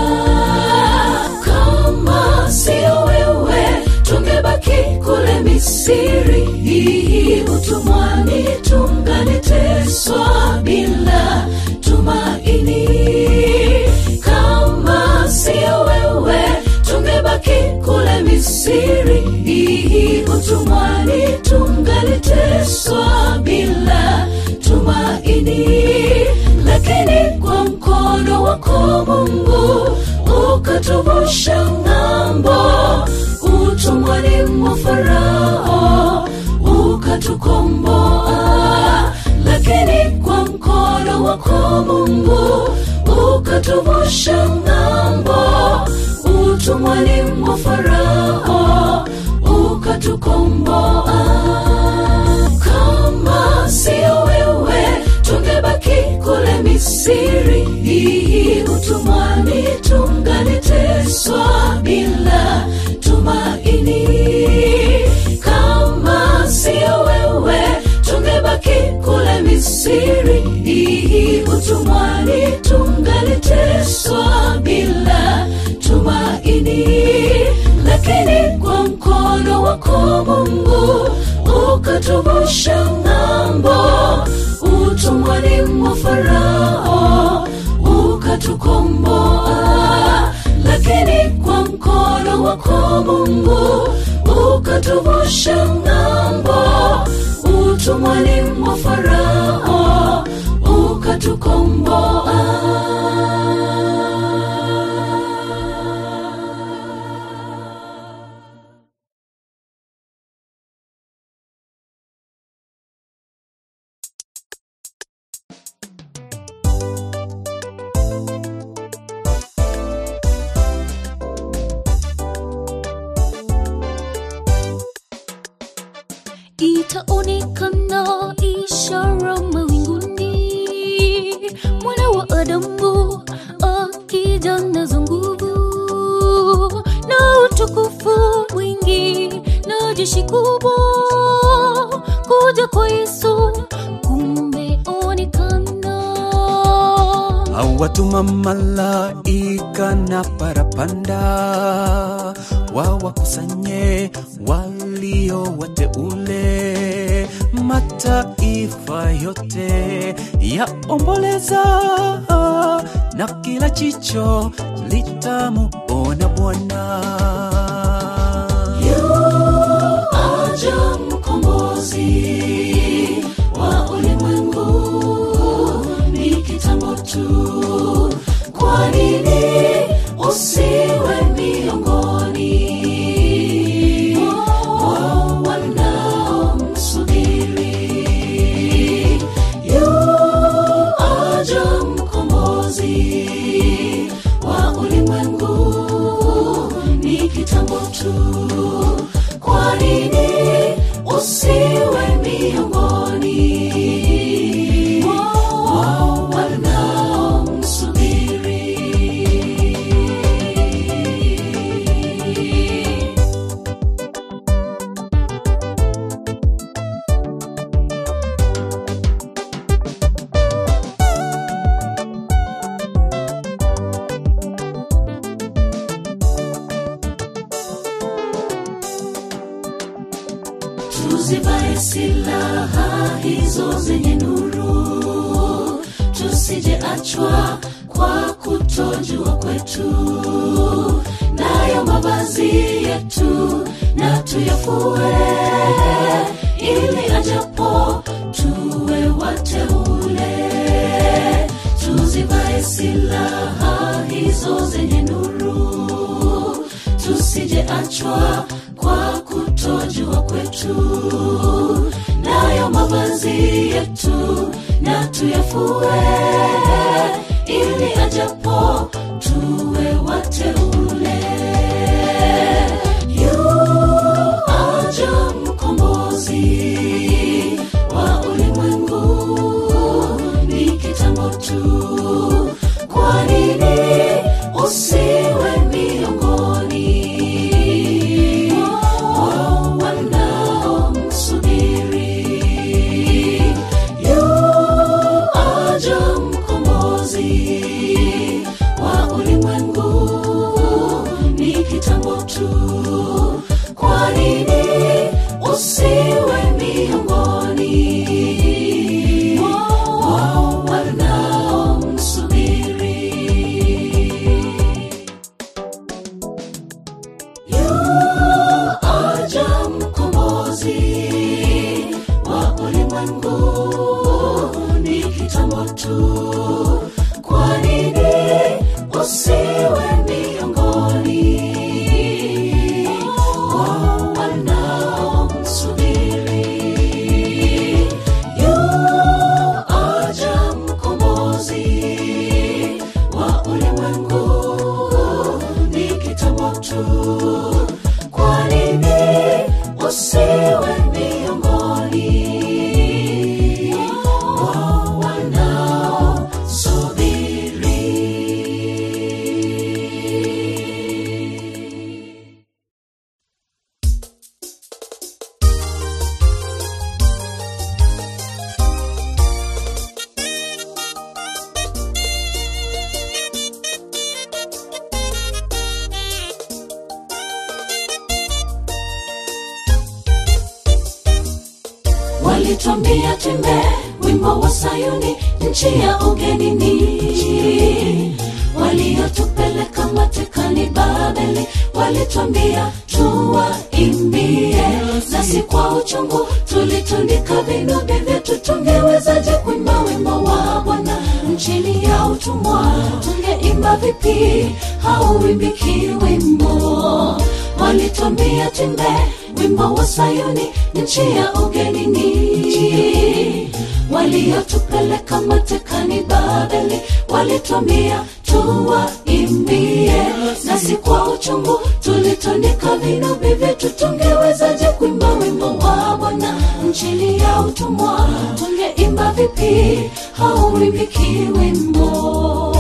kama sio wewe tungebaki kule misiri utumwani tunganiteswa bila tumaini kama sio wewe tungebaki kule misiri utumwani tunganiteswa bila tumaini lakini kwa mkono wako mungu ukatu ukatuvusha ng'ambo utumwani mwa farao ukatukomboa lakini kwa mkono wako mungu ukatuvusha ng'ambo utumwani mwa farao ukatukomboa kama sio wewe tungebaki kule misiri utumwani tungaliteswa bila tumaini kama sio wewe tungebaki kule misiri utumwani tungaliteswa bila tumaini lakini kwa mkono wako mungu ukatuvusha ng'ambo utumwani mwa farao ukatukomboa lakini kwa mkono wako mungu ukatuvusha ng'ambo utumwani mwa farao ukatukomboa itaonekana ishara mawinguni mwana wa adamu akija nazo nguvu na utukufu mwingi na jeshi kubwa kuja kwa yesu kumeonekana awatuma malaika na parapanda wawakusanye walio wateule mataifa yote yaomboleza na kila chicho litamuona bwana aja mkombozi wa ulimwengu ni kitambo tu kwa nini usiwe miongoni mwa wanaomsubiri yu aja mkombozi wa ulimwengu ni kitambo tu kwa nini usiwe miongoni mwa wanaomsubiri tuzivae silaha hizo zenye nuru tusijeachwa kwa kutojua kwetu nayo mavazi yetu na tuyafue ili ajapo tuwe wateule tuzivae silaha hizo zenye nuru tusijeachwa kwa kutojua kwetu nayo mavazi yetu na tuyafue ili ajapo tuwe wateule yu aja mkombozi wa ulimwengu ni kitambo tu kwa nini usiwe miongoni mwa wanaomsubiri yu aja mkombozi wa ulimwengu ni kitambo tu kwa nini usiwe miongoni mwa walitwambia twimbe wimbo wa sayuni nchi ya ugenini waliotupeleka matekani babeli walitwambia tuwaimbie nasi kwa uchungu tulitundika vinubi vyetu tungewezaje kuimba wimbo wa bwana nchini ya utumwa tungeimba vipi hauimbiki wimbo walitwambia timbe wimbo wa sayuni nchi ya ugenini waliotupeleka matekani babeli walitwambia tuwaimbie nasi kwa uchungu tulitundika vinubi vyetu tungewezaje kuimba wimbo wa bwana nchini ya utumwa tungeimba vipi hauimbiki wimbo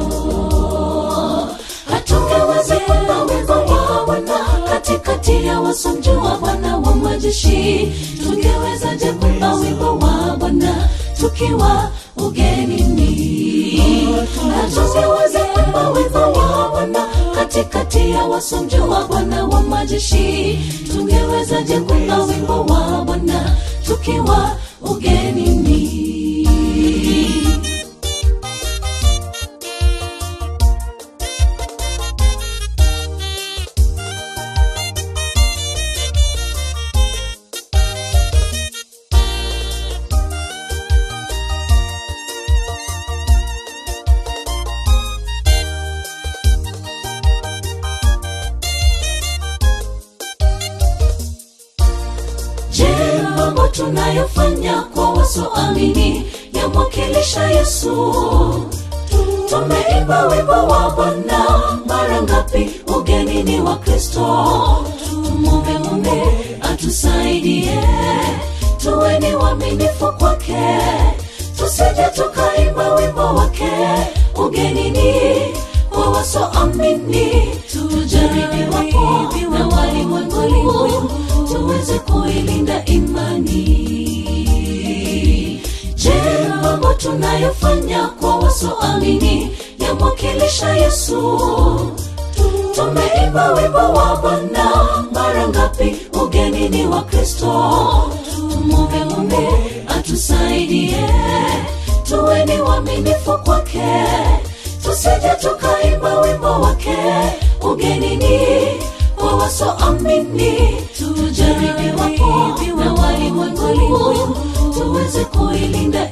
hatungeweza kuimba wimbo wa bwana katikati ya wasomjua bwana wa majeshi tungewezaje kuimba wimbo wa bwana tukiwa ugenini hatungeweza kuimba wimbo wa bwana katikati ya wasomjua bwana wa majeshi tungewezaje kuimba wimbo wa bwana tukiwa ugenini Je, mambo tunayofanya kwa wasoamini yamwakilisha Yesu? Tumeimba wimbo wa Bwana mara ngapi ugenini wa Kristo? Tumwombe Mungu atusaidie, tuweni waaminifu kwake, tusije tukaimba wimbo wake ugenini kwa wasoamini. Tujaribiwapo na walimwenguni, tuweze kuilinda imani. Je, mambo tunayofanya kwa wasoamini yamwakilisha Yesu? Tumeimba wimbo wa Bwana mara ngapi ugenini wa Kristo? Tumwombe Mungu atusaidie, tuweni waaminifu kwake, tusije tukaimba wimbo wake ugenini kwa wasoamini. Tujaribiwapo na walimwenguni, tuweze kuilinda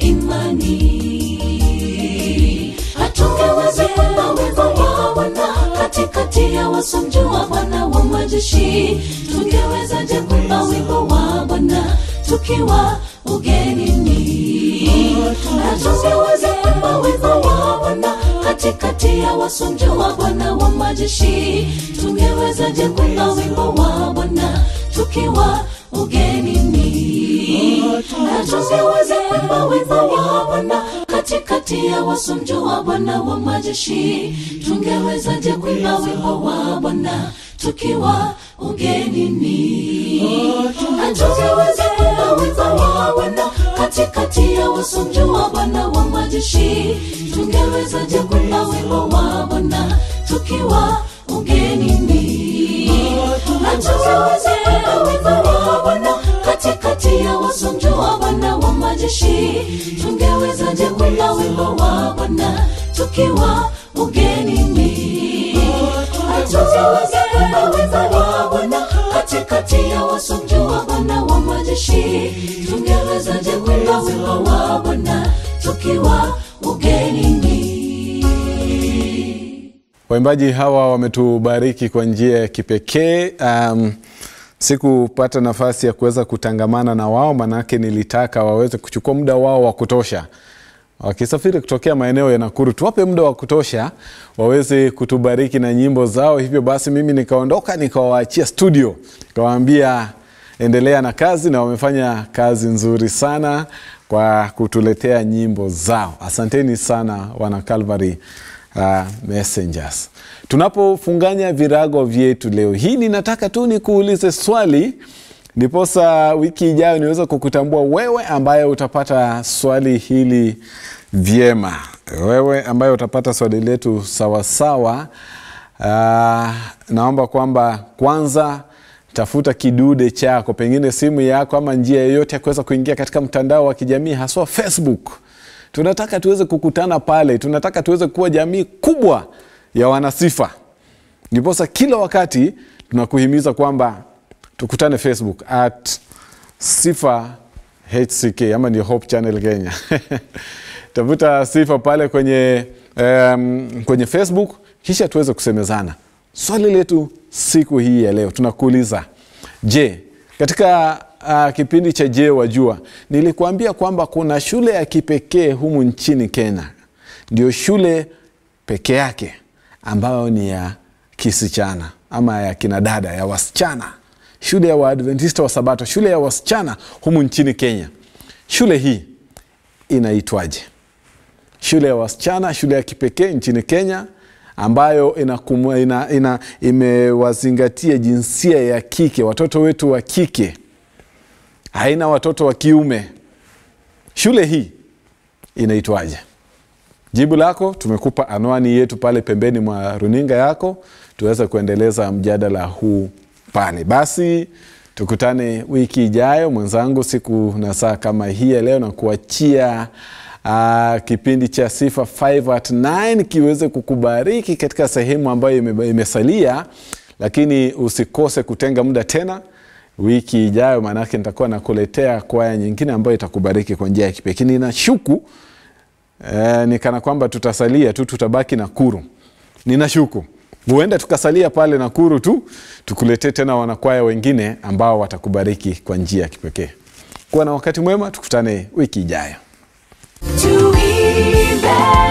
imani. Hatungeweza kuimba wimbo wa Bwana katikati ya wasomjua Bwana wa majeshi. Tungewezaje kuimba wimbo wa Bwana tukiwa ugenini? Hatungeweza kuimba wimbo wa Bwana katikati ya wasomjua Bwana wa majeshi. Tungewezaje kuimba wimbo wa Bwana tukiwa ugenini? Hatungeweza kuimba wimbo wa Bwana katikati ya wasomjua Bwana wa majeshi. Tungewezaje kuimba wimbo wa Bwana tukiwa ugenini? Hatungeweza kuimba wimbo wa Bwana katikati ya wasomjua Bwana wa majeshi. Tungewezaje kuimba wimbo wa Bwana tukiwa ugenini? Hatungeweza kuimba wimbo wa Bwana katikati ya wasomjua Bwana wa majeshi. Tungewezaje kuimba wimbo wa Bwana tukiwa ugenini? Hatungeweza kuimba wimbo wa Bwana katikati ya wasomjua Bwana wa majeshi. Tungewezaje kuimba wimbo wa Bwana tukiwa ugenini? Waimbaji hawa wametubariki kwa njia ya kipekee. Um, sikupata nafasi ya kuweza kutangamana na wao, manake nilitaka waweze kuchukua muda wao wa kutosha wakisafiri kutokea maeneo ya Nakuru, tuwape muda wa kutosha waweze kutubariki na nyimbo zao. Hivyo basi mimi nikaondoka nikawaachia studio, nikawaambia endelea na kazi, na wamefanya kazi nzuri sana kwa kutuletea nyimbo zao. Asanteni sana wana Calvary uh, Messengers. Tunapofunganya virago vyetu leo hii, ninataka tu nikuulize swali ndiposa wiki ijayo niweze kukutambua wewe ambaye utapata swali hili vyema, wewe ambaye utapata swali letu sawasawa. Uh, naomba kwamba kwanza tafuta kidude chako pengine simu yako ama njia yoyote ya kuweza kuingia katika mtandao wa kijamii haswa facebook tunataka tuweze kukutana pale tunataka tuweze kuwa jamii kubwa ya wanasifa ndiposa kila wakati tunakuhimiza kwamba tukutane facebook at sifa hck ama ndio hope channel kenya tafuta sifa pale kwenye um, kwenye facebook kisha tuweze kusemezana swali letu siku hii ya leo tunakuuliza je katika uh, kipindi cha je wajua nilikuambia kwamba kuna shule ya kipekee humu nchini kenya ndio shule peke yake ambayo ni ya kisichana ama ya kinadada ya wasichana shule ya waadventista wa sabato shule ya wasichana humu nchini kenya shule hii inaitwaje shule ya wasichana shule ya kipekee nchini kenya ambayo inakumu, ina, ina, imewazingatia jinsia ya kike watoto wetu wa kike haina watoto wa kiume shule hii inaitwaje jibu lako tumekupa anwani yetu pale pembeni mwa runinga yako tuweze kuendeleza mjadala huu pale basi tukutane wiki ijayo mwenzangu siku na saa kama hii ya leo na kuachia uh, kipindi cha sifa 5 at 9 kiweze kukubariki katika sehemu ambayo ime, imesalia lakini usikose kutenga muda tena wiki ijayo maanake nitakuwa nakuletea kwaya nyingine ambayo itakubariki kwa njia ya kipekee ninashuku eh, ni kana kwamba tutasalia tu tutabaki nakuru ninashuku huenda tukasalia pale nakuru tu tukuletee tena wanakwaya wengine ambao watakubariki kwa njia ya kipekee kuwa na wakati mwema tukutane wiki ijayo tuimbe